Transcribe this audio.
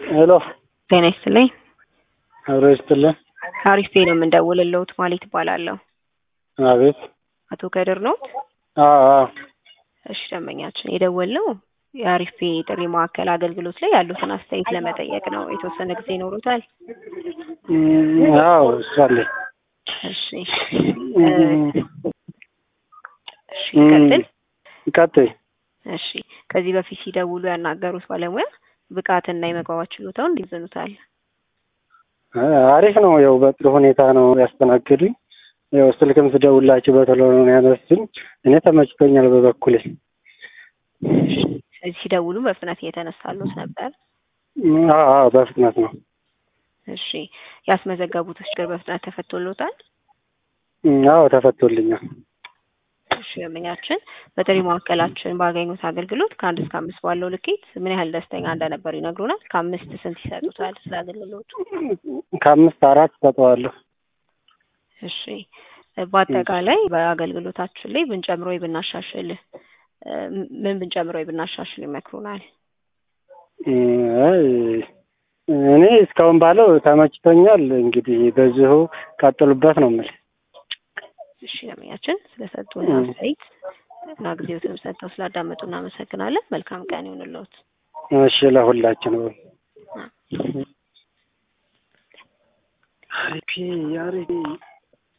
ሄሎ ጤና ይስጥልኝ። አብሮ ይስጥልን። አሪፍ ነው የምንደውልልዎት ማለት ይባላለሁ። አቤት። አቶ ከድር ነው? አዎ አዎ። እሺ ደንበኛችን የደወልነው የአሪፍ ጥሪ ማዕከል አገልግሎት ላይ ያሉትን አስተያየት ለመጠየቅ ነው። የተወሰነ ጊዜ ይኖሩታል? እም፣ አዎ እሱ አለኝ። እሺ እ፣ እሺ ይቀጥል። ቀጥይ። እሺ ከዚህ በፊት ሲደውሉ ያናገሩት ባለሙያ ብቃትና የመግባባት ችሎታውን እንዴት ይዘኑታል? አሪፍ ነው። ያው በጥሩ ሁኔታ ነው ያስተናገዱኝ። ያው ስልክም ስደውላቸው በቶሎ ነው ያነሱኝ። እኔ ተመችቶኛል በበኩሌ። ስለዚህ ሲደውሉ በፍጥነት እየተነሳሉት ነበር? አዎ አዎ፣ በፍጥነት ነው። እሺ ያስመዘገቡት ችግር በፍጥነት ተፈቶሎታል? አዎ ተፈቶልኛል። እሺ ደንበኛችን በጥሪ ማዕከላችን ባገኙት አገልግሎት ከአንድ እስከ አምስት ባለው ልኬት ምን ያህል ደስተኛ እንደነበሩ ይነግሩናል? ከአምስት ስንት ይሰጡታል ስለ አገልግሎቱ? ከአምስት አራት ሰጠዋለሁ። እሺ በአጠቃላይ በአገልግሎታችን ላይ ብንጨምሮ ወይ ብናሻሽል እ፣ ምን ብንጨምሮ ወይ ብናሻሽል ይመክሩናል? አይ እኔ እስካሁን ባለው ተመችቶኛል። እንግዲህ በዚሁ ቀጥሉበት ነው የምልህ። እሺ ደንበኛችን ስለሰጡን አስተያየት እና ጊዜዎትንም ሰጥተው ስላዳመጡ እናመሰግናለን። መልካም ቀን ይሁንልዎት። እሺ ለሁላችን አሪፍ አሪፍ